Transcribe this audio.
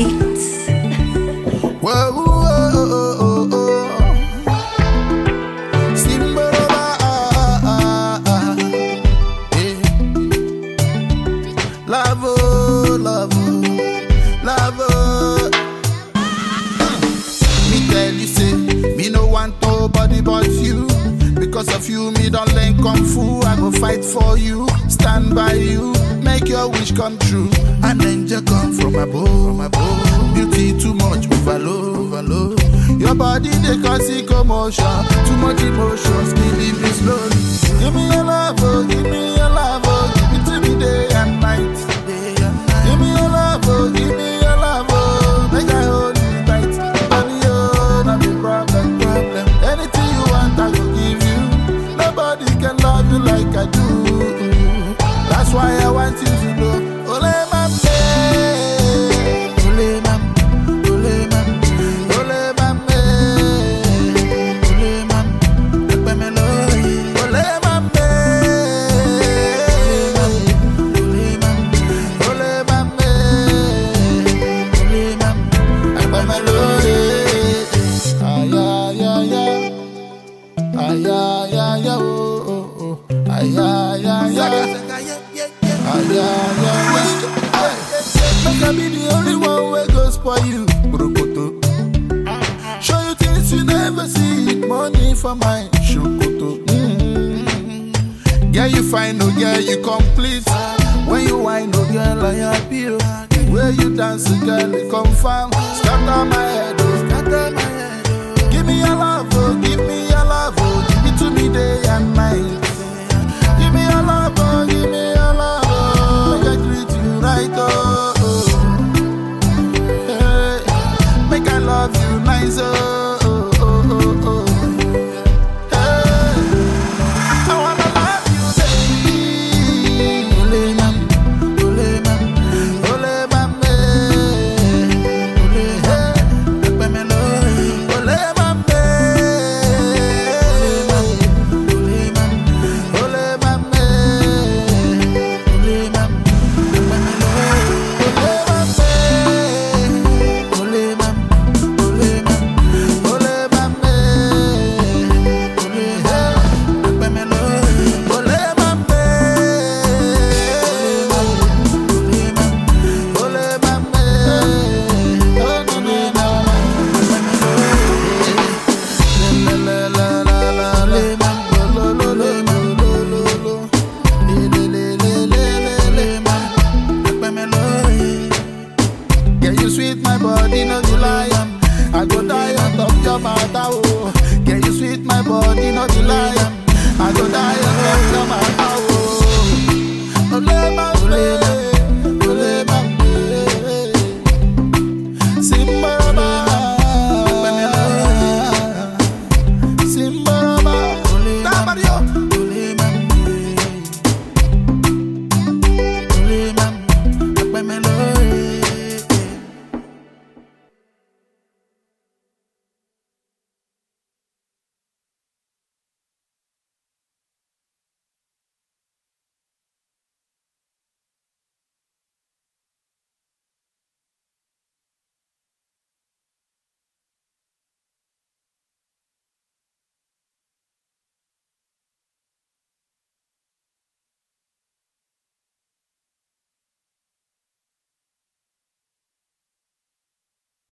Beats. Whoa, whoa, oh, oh, oh. Simbaraba, ah, ah, ah. Eh. Love, oh, love, oh, love, oh. Me tell you, say, me no want nobody but you. Because of you, me don't learn kung fu. I go fight for you, stand by you, make your wish come true. An angel come from above, from above. Beauty too much, overload, overload. Your body they cause it commotion, too much emotions, killing me slowly. Give me your love, oh, give me your love, oh, give it to me day and night. Day and night. Give me your love, oh, give me your love, oh, make I hold you tight. Money, oh, not the problem, problem. Anything you want, I go give you. Nobody can love you like I do. That's why I want you to know. Ole mame, ole mame, ole mame, ole mame, ole mame, pepe me lo Ole mame, ole mame, ole mame, ole mame, pepe me lo Ay ay ay ay. Ay, ay, ay, ay, oh, oh, oh. Ay, ay, ay, ay. Ay, ay, ay, ay. Make I be the only one wey go spoil you. Brokoto. Show you things you never see. Money for my shokoto. Mm. Girl, you fine, no girl, you complete. When you whine, no girl, I happy. oh. Where you dance, girl, it confirm. Scatter my head, oh, scatter my head. oh. Give me your love, oh, give me your love, oh, give it to me day and night. Give me your love, oh, give me your love, oh, make I treat you right, oh. oh. Hey, make I love you nice, oh. oh, oh, oh, oh. Hey, I wanna love you, baby. Ole mam, ole mam, ole mame, ole hey, pepe me lo. Ole mame, ole mam, ole mame, ole mam, pepe me lo. Ole mame, ole mam, ole mam, ole mame, ole hey, pepe me lo. Ole mame, ole mam, ole mame, oh no no no. La la la la la le mam, lo lo lo lo lo lo lo. Le le le le le le le mam, pepe me lo. Yeah, you sweet my body, no be lie. I go die on top your matter, oh. Yeah, you sweet my body, no be lie. I go die on top your matter, oh. Ole ma, ole